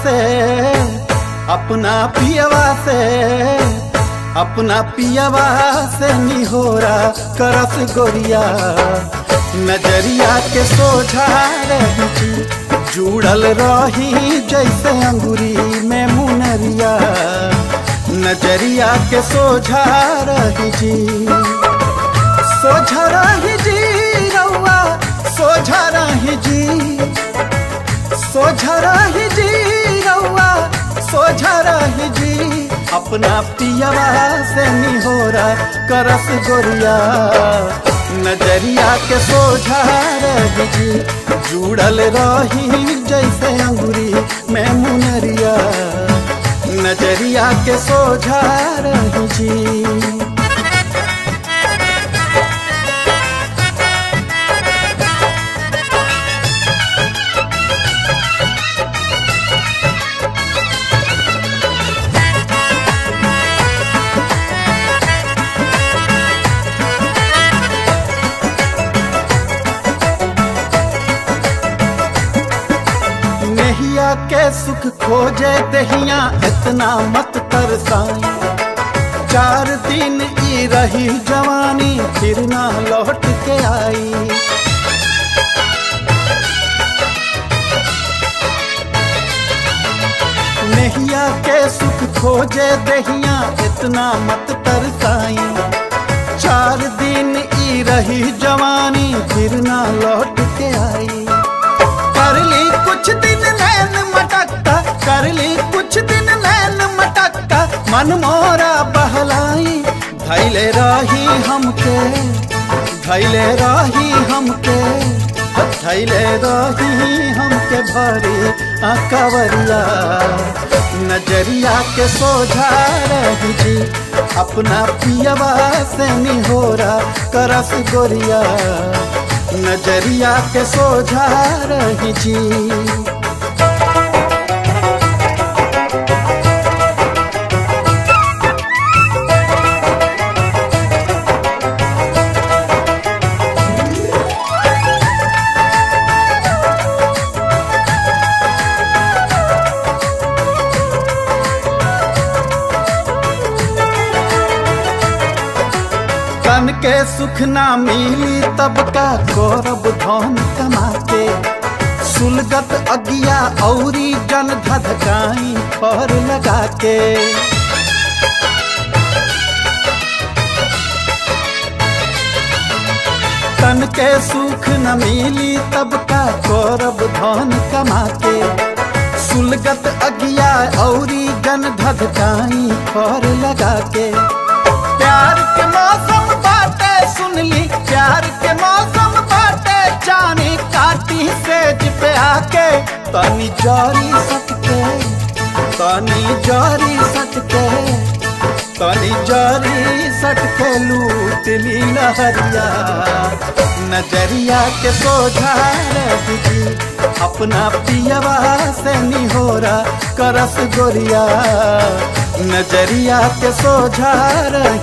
से अपना पियवा से अपना पियवा से निहोरा करस गोरिया नजरिया के सोझा रही जुड़ल रही जैसे अंगूरी में मुनरिया नजरिया के सोझा रही जी सोझा रही जी रउआ सोझा रही जी सोझा रही जी रउआ सोझा रही जी अपना पियवा से निहोरा करस गोरिया नजरिया के सोझा रही जी जुड़ल रही जैसे अंगूरी में मुनरिया नजरिया के सोझा रही जी नहिया के सुख खोजे दहिया इतना मत तरसाई चार दिन ई रही जवानी फिर ना लौट के आई नहिया के सुख खोजे दहिया इतना मत तरसाई चार दिन ई रही जवानी फिर ना लौट के आई कर ली कुछ दिन नैन मटक्का कर ली कुछ दिन नैन मटक्का मन मोरा बहलाई धैले रही हमके धैले रही हमके धैले रही हमके भरी अकवरिया नजरिया के सोझा रही जी अपना पियवा से निहोरा करस गोरिया नजरिया के सोझा रही जी तन के सुख ना मिली तब का गौरव धन कमा के सुलगत अगिया औरी जन धधकाई पर लगा के तन के सुख न मिली तब का गौरव धन कमा के सुलगत अगिया औरी जन धधकाई पर लगा के प्यार के मौसम बाटे सुन ली प्यार के मौसम बाटे जानी काटी सेज पे आके तनी जारी सकते तनी जारी सकते तनी जारी सटके लूट ली लहरिया नजरिया के सोझा रही अपना पियवा से निहोरा करस गोरिया नजरिया के सोझा रही